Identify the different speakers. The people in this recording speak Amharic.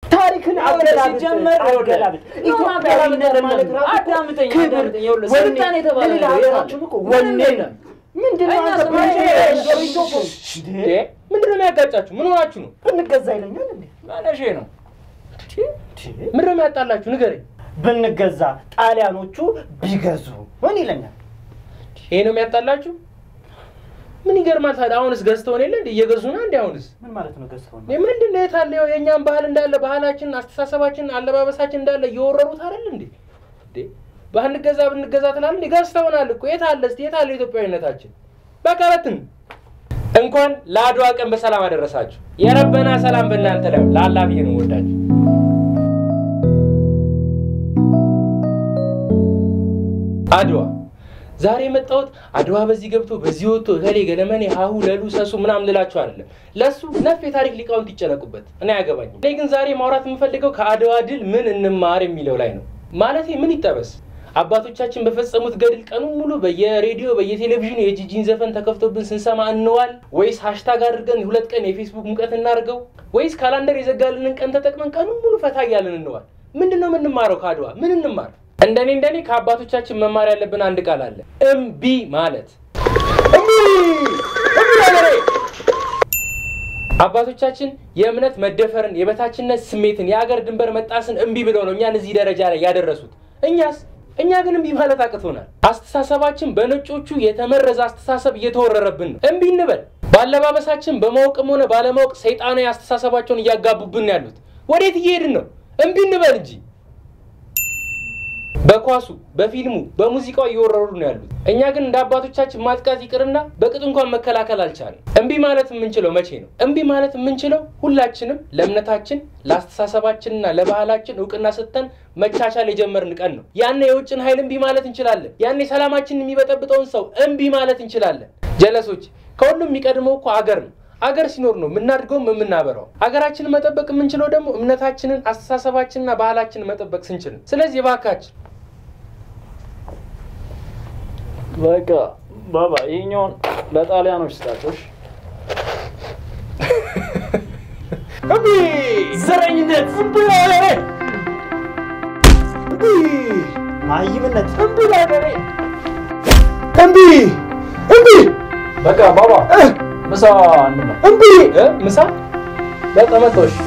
Speaker 1: ታሪክን
Speaker 2: ይኸውልህ፣
Speaker 1: አገላብጥ
Speaker 2: ሲጀመር ይኸውልህ፣
Speaker 1: አገላብጥ
Speaker 2: የሆነ
Speaker 1: ኢትዮጵያዊነት
Speaker 2: አገላብጥ
Speaker 1: ማለት ራሱ እኮ
Speaker 2: አዳምጠኝ፣
Speaker 1: ክብር፣
Speaker 2: አዳምጠኝ። ይኸውልህ፣
Speaker 1: ወኔ፣
Speaker 2: ስልጣን የተባለ
Speaker 1: ለሌላ
Speaker 2: ነገር
Speaker 1: ሀገራችን እኮ
Speaker 2: ምንም
Speaker 1: ወኔ
Speaker 2: የለም።
Speaker 1: ምንድን ነው
Speaker 2: እኛ
Speaker 1: አንተ
Speaker 2: ስማችን
Speaker 1: ብንገዛ-
Speaker 2: ዶሪቶ እኮ
Speaker 1: እንዴ?
Speaker 3: ምንድን ነው የሚያጋጫችሁ? ምን ሆናችሁ ነው?
Speaker 1: ብንገዛ ይለኛል እንዴ?
Speaker 2: ማለሼ ነው።
Speaker 3: ምንድን ነው የሚያጣላችሁ? ንገረኝ።
Speaker 1: ብንገዛ ጣሊያኖቹ ቢገዙ ምን ይለኛል?
Speaker 3: ይሄ ነው የሚያጣላችሁ? ምን ይገርማል ታዲያ? አሁንስ ገዝተውን የለ እንዴ? እየገዙ ነው እንዴ? አሁንስ
Speaker 1: ምን ማለት ነው ገዝተው ነው?
Speaker 3: እኔ ምንድን ነው የታለ? ይኸው የእኛም ባህል እንዳለ ባህላችን፣ አስተሳሰባችን፣ አለባበሳችን እንዳለ እየወረሩት አይደል እንዴ? እንዴ ባንገዛ ብንገዛ ትላለህ እንዴ? ገዝተውናል እኮ የታለ እስኪ የታለ ኢትዮጵያዊነታችን? በቃ በትን እንኳን ለአድዋ ቀን በሰላም አደረሳችሁ። የረበና ሰላም በእናንተ ላይ ይሁን። ላላ ብዬ ነው ወዳችሁ። አድዋ ዛሬ የመጣሁት አድዋ በዚህ ገብቶ በዚህ ወጥቶ እከሌ ገለመኔ ሀሁ ለሉ ሰሱ ምናምን ልላችሁ አይደለም። ለእሱ ነፍ የታሪክ ሊቃውንት ይጨነቁበት፣ እኔ አያገባኝም። እኔ ግን ዛሬ ማውራት የምፈልገው ከአድዋ ድል ምን እንማር የሚለው ላይ ነው። ማለቴ ምን ይጠበስ አባቶቻችን በፈጸሙት ገድል ቀኑን ሙሉ በየሬዲዮ በየቴሌቪዥኑ የጂጂን ዘፈን ተከፍቶብን ስንሰማ እንዋል ወይስ ሃሽታግ አድርገን ሁለት ቀን የፌስቡክ ሙቀት እናድርገው ወይስ ካላንደር የዘጋልንን ቀን ተጠቅመን ቀኑን ሙሉ ፈታ እያልን እንዋል? ምንድን ነው የምንማረው ከአድዋ? ምን እንማር? እንደኔ እንደኔ ከአባቶቻችን መማር ያለብን አንድ ቃል አለ፣ እምቢ ማለት። እምቢ እምቢ ነገሬ አባቶቻችን የእምነት መደፈርን፣ የበታችነት ስሜትን፣ የአገር ድንበር መጣስን እምቢ ብለው ነው እኛን እዚህ ደረጃ ላይ ያደረሱት። እኛስ እኛ ግን እምቢ ማለት አቅቶናል። አስተሳሰባችን በነጮቹ የተመረዘ አስተሳሰብ እየተወረረብን ነው። እምቢ እንበል። በአለባበሳችን በማወቅም ሆነ ባለማወቅ ሰይጣናዊ አስተሳሰባቸውን እያጋቡብን ነው ያሉት። ወዴት እየሄድን ነው? እምቢ እንበል እንጂ በኳሱ በፊልሙ በሙዚቃው እየወረሩ ነው ያሉት። እኛ ግን እንደ አባቶቻችን ማጥቃት ይቅርና በቅጡ እንኳን መከላከል አልቻለም። እምቢ ማለት የምንችለው መቼ ነው? እምቢ ማለት የምንችለው ሁላችንም ለእምነታችን ለአስተሳሰባችንና ለባህላችን እውቅና ሰጥተን መቻቻል የጀመርን ቀን ነው። ያኔ የውጭን ኃይል እምቢ ማለት እንችላለን። ያኔ ሰላማችንን የሚበጠብጠውን ሰው እምቢ ማለት እንችላለን። ጀለሶች፣ ከሁሉም የሚቀድመው እኮ አገር ነው። አገር ሲኖር ነው የምናድገውም የምናበራው። አገራችንን መጠበቅ የምንችለው ደግሞ እምነታችንን አስተሳሰባችንና ባህላችንን መጠበቅ ስንችል ነው። ስለዚህ እባካችን
Speaker 2: በቃ ባባ ይሄኛውን ለጣሊያኖች ስጣቶች።
Speaker 3: እምቢ
Speaker 1: ዘረኝነት፣
Speaker 3: እምቢ ለሀገሬ
Speaker 1: እምቢ ማይምነት፣
Speaker 3: እምቢ ለሀገሬ
Speaker 1: እምቢ እምቢ
Speaker 2: በቃ ባባ ምሳ እንብላ።
Speaker 1: እምቢ
Speaker 3: እ ምሳ በቃ መጣሁ። እሺ